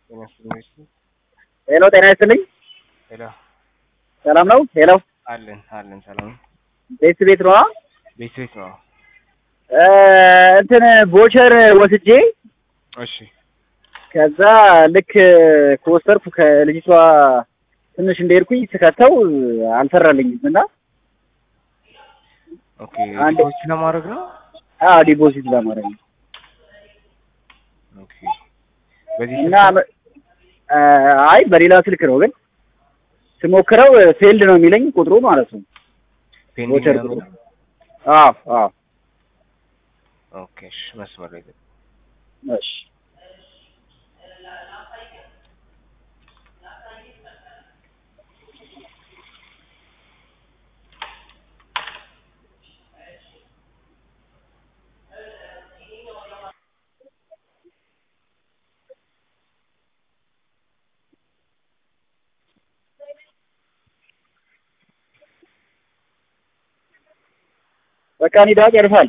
ጤና ይስጥልኝ። ሄሎ ጤና ይስጥልኝ። ሄሎ ሰላም ነው? ሄሎ አለን አለን። ሰላም ቤት ቤት ነው? ቤት ቤት ነው። እ እንትን ቦቸር ወስጄ እሺ ከዛ ልክ ከወሰድኩ ከልጅቷ ትንሽ እንደሄድኩኝ ስከተው አልሰራልኝም እና ኦኬ። አንድ- ዲፖዚት ለማድረግ ነው። አዎ ዲፖዚት ለማድረግ ነው ኦኬ። በዚህ እና እ አይ በሌላ ስልክ ነው ግን ስሞክረው ፌልድ ነው የሚለኝ ቁጥሩ ማለት ነው። ፔንዲንግ ቦቸር ነው ቁጥሩ የሚለው? አዎ አዎ ኦኬ። እሺ መስመር ላይ ገባ። እሺ በቃ ኒዳ ጨርሳል።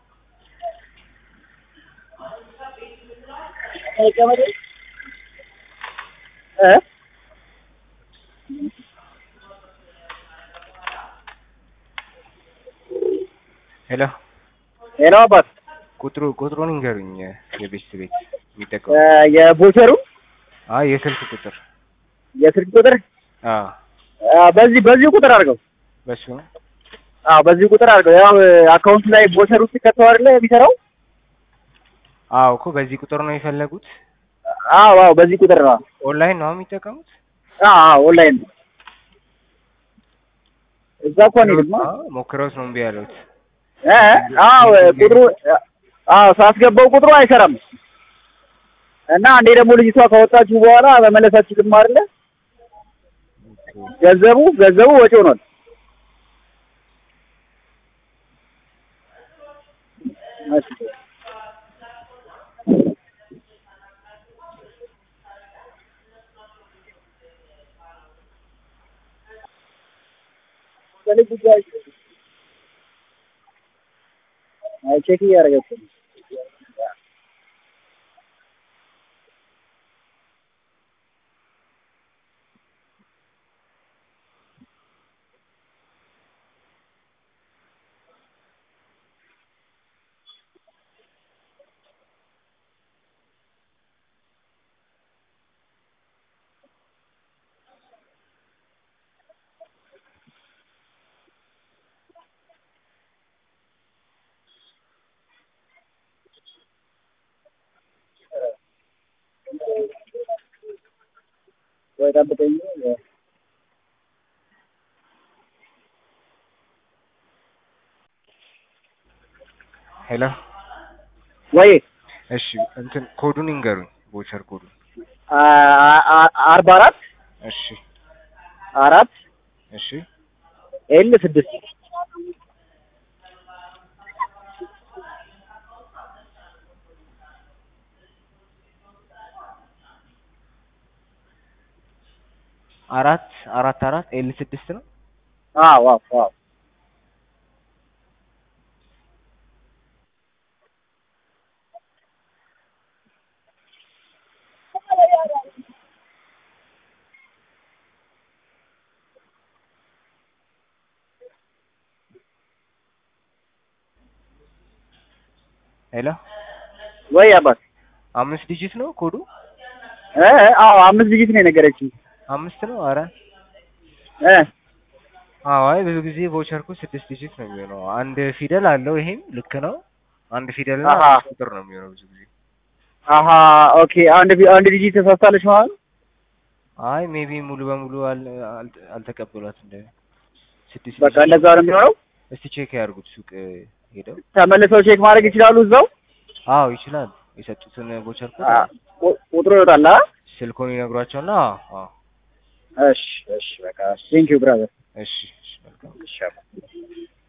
እ ሄሎ ሄሎ አባት ቁጥሩ ቁጥሩን ይንገሩኝ። የቤት ቤት እ የሚጠቀሙ የቦቸሩ አይ የስልክ ቁጥር የስልክ ቁጥር አ አ፣ በዚህ በዚህ ቁጥር አድርገው። በሱ ነው። አዎ በዚህ ቁጥር አድርገው። ያው አካውንት ላይ ቦቸር ውስጥ ከተው አይደለ የሚሰራው? አዎ እኮ በዚህ ቁጥር ነው የፈለጉት። አዎ አዎ በዚህ ቁጥር ነው። ኦንላይን ነው የሚጠቀሙት። አዎ አዎ ኦንላይን ነው። እዛ እኮ ነው ደግሞ አዎ ሞክረውት ነው እምቢ ያሉት። እ አዎ ቁጥሩ አዎ ሳስገባው ቁጥሩ አይሰራም እና አንዴ ደግሞ ልጅቷ ካወጣችሁ በኋላ መመለሳችሁ ግማ አይደለ ገንዘቡ ገንዘቡ ወጪ ሆኗል። እሺ አይ ቼክ እያደረገች ነው። ወይ ጠብቀኝ። ሄሎ ወይ እሺ እንትን ኮዱን ይንገሩኝ። ቦቸር ኮዱን አ- አ- አርባ አራት እሺ አራት እሺ ኤል ስድስት አራት አራት አራት ኤል ስድስት ነው። አዎ አዎ አዎ ሄሎ ወይ አባት አምስት ዲጂት ነው ኮዱ። እ አዎ አምስት ዲጂት ነው የነገረችኝ አምስት ነው። አረ እ አዎ አይ ብዙ ጊዜ ቮቸር ኮድ ስድስት ዲጂት ነው የሚሆነው። አንድ ፊደል አለው። ይሄም ልክ ነው። አንድ ፊደል እና አሃ። አምስት ቁጥር ነው የሚሆነው ብዙ ጊዜ። አሀ ኦኬ አንድ ቢ- አንድ ዲጂት ተሳስታለች ማለት ነው። አይ ሜቢ ሙሉ በሙሉ አል- አል- አልተቀበሏት እንደ ስድስት በቃ ዲጂት። እንደዛ ነው የሚሆነው። እስቲ ቼክ ያድርጉት ሱቅ ሄደው። ተመልሰው ቼክ ማድረግ ይችላሉ እዛው። አዎ ይችላል። የሰጡትን ቮቸር ኮድ አ፣ ቁ- ቁጥሩ ይወጣል። አ? ስልኮን ይነግሯቸውና አዎ እሺ እሺ በቃ ቴንክ ዩ ብራዘር። እሺ እሺ መልካም እሺ